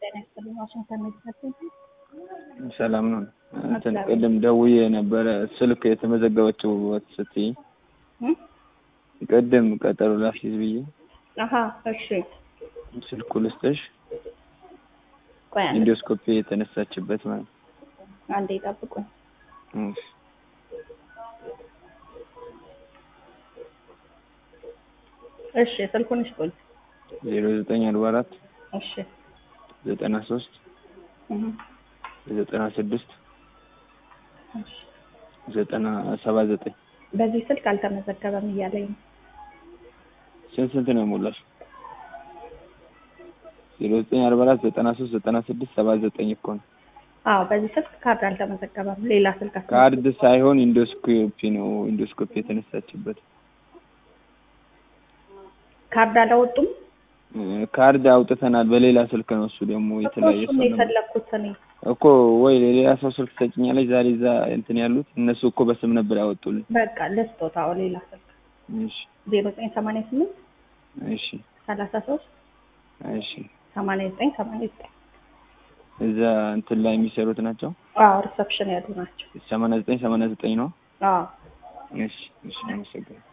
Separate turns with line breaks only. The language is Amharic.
ጤና ይስጥልኝ። ዋሽንግተን ሜዲካል
ሰላም ነው። እንትን ቅድም ደውዬ ነበረ ስልክ የተመዘገበችው ስትይ ቅድም ቀጠሮ ላስይዝ ብዬ
አሀ እሺ።
ስልኩ ልስጥሽ።
ቆይ አንዴ
ኢንዶስኮፒ የተነሳችበት ማለት
አንዴ ጠብቁኝ።
እሺ።
እሺ ስልኩን ይስጡኝ።
ዜሮ ዘጠኝ አርባ አራት
እሺ
ዘጠና ሶስት
እህ
ዘጠና ስድስት
እሺ።
ዘጠና ሰባ ዘጠኝ
በዚህ ስልክ አልተመዘገበም እያለኝ ነው።
ስንት ስንት ነው የሞላሽ? ዜሮ ዘጠኝ አርባ አራት ዘጠና ሶስት ዘጠና ስድስት ሰባ ዘጠኝ እኮ ነው።
አዎ በዚህ ስልክ ካርድ አልተመዘገበም። ሌላ ስልክ አስመ-
ካርድ ሳይሆን ኢንዶስኮፒ ነው። ኢንዶስኮፒ የተነሳችበት
ካርድ አላወጡም።
እ፣ ካርድ አውጥተናል። በሌላ ስልክ ነው እሱ ደግሞ የተለያየ
እሱን
ሰው
ነው
ነው
የፈለግኩት እኔ።
እኮ ወይ ሌላ ሰው ስልክ ሰጭኛለች። ዛሬ እዛ እንትን ያሉት እነሱ እኮ በስም ነበር ያወጡልን።
በቃ ልስጦት። አዎ ሌላ ስልክ
እሺ
ዜሮ ዘጠኝ ሰማንያ ስምንት
እሺ
ሰላሳ ሶስት
እሺ
ሰማንያ ዘጠኝ ሰማንያ ዘጠኝ
እዛ እንትን ላይ የሚሰሩት ናቸው።
አዎ ሪሰፕሽን ያሉ ናቸው።
ሰማንያ ዘጠኝ ሰማንያ ዘጠኝ ነው።
አዎ
እሺ እሺ አመሰግናለሁ።